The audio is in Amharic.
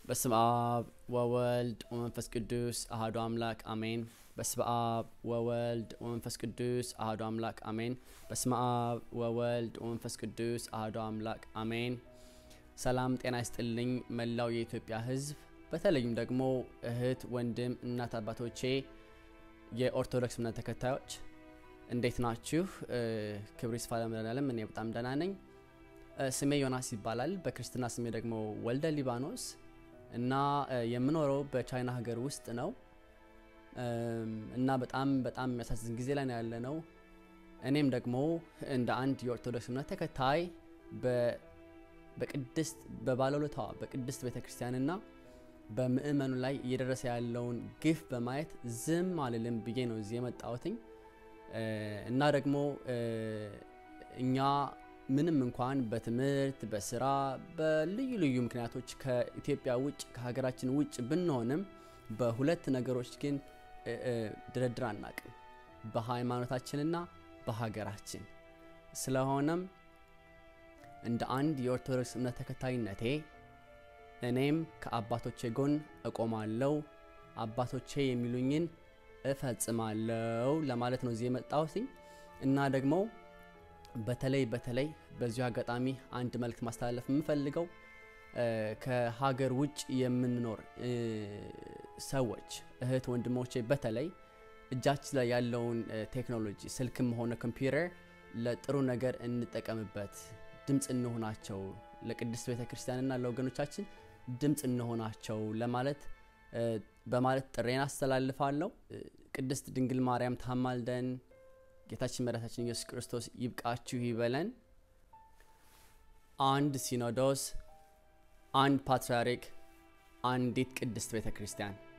በስመ አብ ወወልድ ወመንፈስ ቅዱስ አሐዱ አምላክ አሜን። በስመ አብ ወወልድ ወመንፈስ ቅዱስ አሐዱ አምላክ አሜን። በስመ አብ ወወልድ ወመንፈስ ቅዱስ አሐዱ አምላክ አሜን። ሰላም ጤና ይስጥልኝ መላው የኢትዮጵያ ሕዝብ በተለይም ደግሞ እህት ወንድም፣ እናት አባቶቼ የኦርቶዶክስ እምነት ተከታዮች እንዴት ናችሁ? ክብር ይስፋ ለመድኃኔዓለም። እኔ በጣም ደህና ነኝ። ስሜ ዮናስ ይባላል። በክርስትና ስሜ ደግሞ ወልደ ሊባኖስ እና የምኖረው በቻይና ሀገር ውስጥ ነው እና በጣም በጣም የሚያሳዝን ጊዜ ላይ ነው ያለ ነው። እኔም ደግሞ እንደ አንድ የኦርቶዶክስ እምነት ተከታይ በቅድስት በባለውለታዋ በቅድስት ቤተ ክርስቲያንና በምእመኑ ላይ እየደረሰ ያለውን ግፍ በማየት ዝም አልልም ብዬ ነው እዚህ የመጣሁትኝ እና ደግሞ እኛ ምንም እንኳን በትምህርት በስራ በልዩ ልዩ ምክንያቶች ከኢትዮጵያ ውጭ ከሀገራችን ውጭ ብንሆንም በሁለት ነገሮች ግን ድርድር አናቅም፣ በሃይማኖታችንና በሀገራችን። ስለሆነም እንደ አንድ የኦርቶዶክስ እምነት ተከታይነቴ እኔም ከአባቶቼ ጎን እቆማለሁ፣ አባቶቼ የሚሉኝን እፈጽማለሁ ለማለት ነው እዚህ የመጣሁትኝ እና ደግሞ በተለይ በተለይ በዚሁ አጋጣሚ አንድ መልእክት ማስተላለፍ የምፈልገው ከሀገር ውጭ የምንኖር ሰዎች እህት ወንድሞቼ፣ በተለይ እጃችን ላይ ያለውን ቴክኖሎጂ ስልክም ሆነ ኮምፒውተር ለጥሩ ነገር እንጠቀምበት፣ ድምፅ እንሆናቸው፣ ለቅድስት ቤተ ክርስቲያንና ለወገኖቻችን ድምፅ እንሆናቸው ለማለት በማለት ጥሬን አስተላልፋለሁ። ቅድስት ድንግል ማርያም ታማልደን። ጌታችን መድኃኒታችን ኢየሱስ ክርስቶስ ይብቃችሁ ይበለን። አንድ ሲኖዶስ፣ አንድ ፓትርያርክ፣ አንዲት ቅድስት ቤተ ክርስቲያን